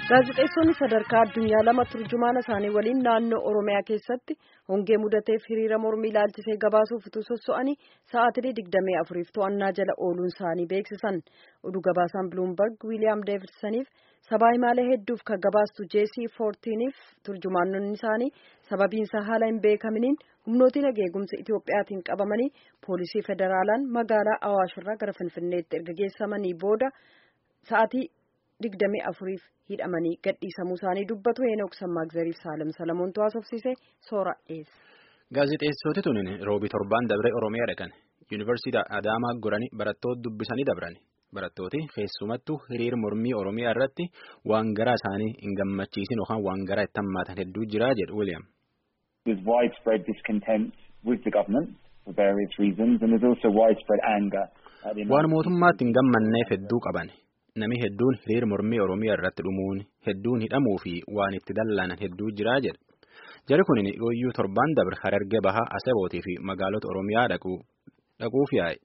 gaazexeessonni sadarkaa addunyaa lama turjumaana isaanii waliin naannoo oromiyaa keessatti hongee mudateef hiriira mormii ilaalchisee gabaasuuf utuu sosso'anii sa'aatii digdamii afuriif to'annaa jala ooluun isaanii beeksisan oduu gabaasaan biluumberg wiiliyaam deevidsaniif sabaa himaalee hedduuf kan gabaastu jeesii foortiiniif turjumaanonni isaanii sababiinsaa haala hin beekaminiin humnootiin eegumsa itiyoophiyaatiin qabamanii poolisii federaalaan magaalaa awaashirraa gara finfinneetti erga geessamanii booda sa'aatii digdamii afuriif hidhamanii gadhiisamuu isaanii dubbatu heenok sammaagzariif saalem salamoontu haasofsiise soora dhiyeessa. Gaazexeessoti tunin roobii torbaan dabre Oromiyaa dhaqan yuunivarsiitii Adaamaa goranii barattoota dubbisanii dabran barattooti keessumattuu hiriir mormii Oromiyaa irratti waan garaa isaanii hin gammachiisin yookaan waan garaa itti hammaatan hedduu jira jedhu William. There's widespread discontent with the government for various reasons and there's also widespread anger. Waan mootummaatti hin gammanneef hedduu qaban. Nami hedduun hiriir mormii Oromiyaa irratti dhumuun hedduun hidhamuu fi waan itti dallanan hedduu jiraa jedha. Jari kun yooyyuu torbaan dabre Harargee Bahaa Asabootii fi magaalota Oromiyaa dhaquuf yaa'e.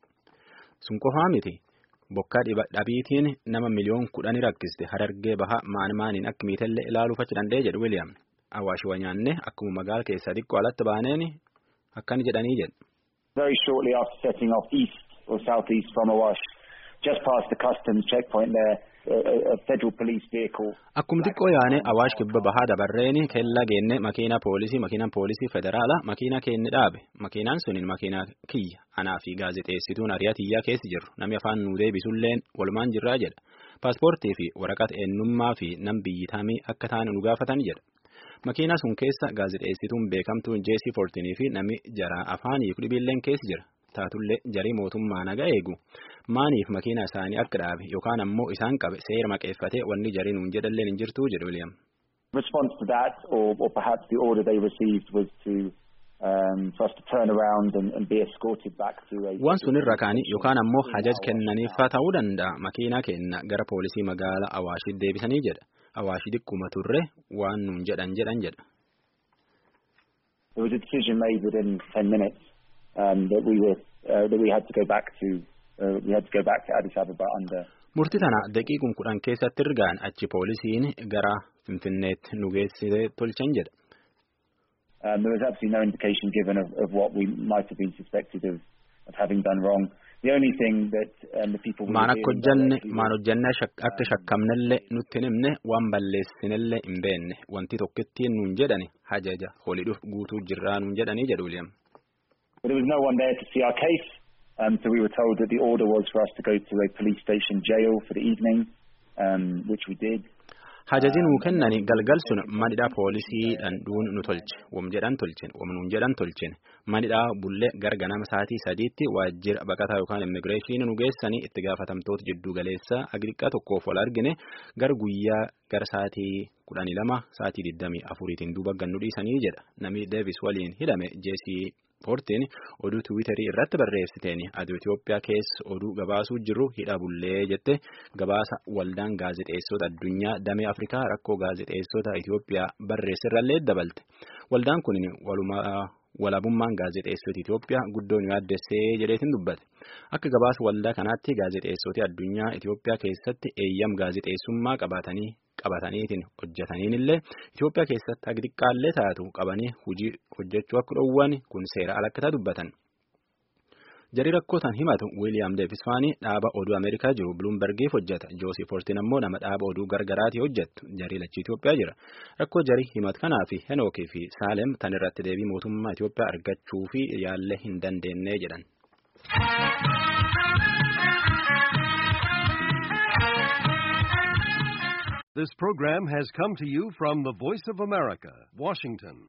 Sun qofaa miti. Bokkaa dhabiitiin nama miliyoon kudhanii rakkiste Harargee Bahaa maan maaniin akka miitellee ilaaluuf achi danda'e jedhu William. Awaash wanyaanne akkuma magaala keessaa xiqqoo alatti baaneen akkani jedhanii jedhu. Very shortly after setting off east or southeast from Awash. just past the customs checkpoint there, a, a federal police vehicle. Akkuma xiqqoo yaane awaash kibba bahaa dabarreeni keella geenne makiina poolisii makiinaan poolisii federaala makiina keenya dhaabe makiinaan sunin makiina kiyya anaa fi gaazexeessituun ariyaatiyyaa keessi jirru namni afaan nuu deebisulleen walumaan jirraa jedha paaspoortii fi waraqata eenyummaa fi nam biyyitamii akka taanu nu gaafatan jedha. Makiina sun keessa gaazexeessituun beekamtuun jeesii foortinii fi namni jara afaanii dhibiilleen keessi jira. taatullee jarii mootummaa naga eegu maaniif makiina isaanii akka dhaabe yookaan ammoo isaan qabe seera maqeeffatee wanni jarii nuun jedhalleen hin jirtuu jedhu William. Response to that or, or perhaps the order they received was to um, for us to turn around and, and be escorted back to a. Waan sun irra kaanii yookaan ammoo hajaj kennaniifaa ta'uu danda'a makiinaa kenna gara poolisii magaalaa Awaashii deebisanii jedha. Awaashii xiqquma turre waan nuun jedhan jedhan jedha. There was a decision made within ten minutes. Um, that we were uh, that we had to go back to uh, we had to go back to Addis Ababa under. Murtii tana daqiiquma kudhan keessatti ergaan achi poolisiin gara Finfinneetti nu geessitee tolchan jedha. Um, there was absolutely no indication given of, of what we might have been suspected of, of having done wrong. The only thing that um, the people. Maan akka hojjanne maan hojjanne akka shakkamnellee nutti himne waan balleessinellee hin beenne wanti tokkittiin nuun jedhani hajaja holidhuuf guutuu jirraa nuun jedhanii jedhu William. But there was no one there to see our case, um, so we were told that the order was for us to go to a police station jail for the evening, um, which we did. Hajaji nuu kennani galgal sun manidhaa poolisiidhaan dhuun nu tolche wam jedhan tolchen wam nuun jedhan tolchen manidhaa bullee gara ganama sa'aatii sadiitti waajjira baqataa yookaan immigireeshinii nu geessanii itti gaafatamtoota jidduu galeessa agriqaa tokkoof wal argine gara guyyaa gara sa'aatii kudhanii lama sa'aatii digdamii afuriitiin duuba gannu dhiisanii jedha namni deevis waliin hidhame jeesii Foortiin oduu tiwiitarii irratti barreessiteen aduu Itoophiyaa keessa oduu gabaasuu jiru hidha bullee jette gabaasa waldaan gaazexeessota addunyaa damee Afrikaa rakkoo gaazexeessota Itoophiyaa barreessirrallee dabalte. Waldaan kun walabummaan gaazexeessota Itoophiyaa guddoo nu yaaddessee jedheetiin dubbate. Akka gabaasa waldaa kanaatti gaazexeessota addunyaa Itoophiyaa keessatti eeyyam gaazexeessummaa qabatanii qabataniitiin hojjetaniin illee Itoophiyaa keessatti hagi xiqqaallee taatu qabanii hojii hojjechuu akka dhowwan kun seera alakkataa dubbatan. Jarii rakkootaan himatu Wiiliyaam Deefisfaanii dhaaba oduu Ameerikaa jiru Biluumbergiif hojjeta. Joosii Foortiin ammoo nama dhaaba oduu gargaraatii hojjettu. Jarii lachii Itoophiyaa jira. Rakkoo jarii himatu kanaa fi Henookii fi Saalem tan irratti deebii mootummaa Itoophiyaa argachuu fi yaallee hin dandeenye jedhan. This program has come to you from the Voice of America, Washington.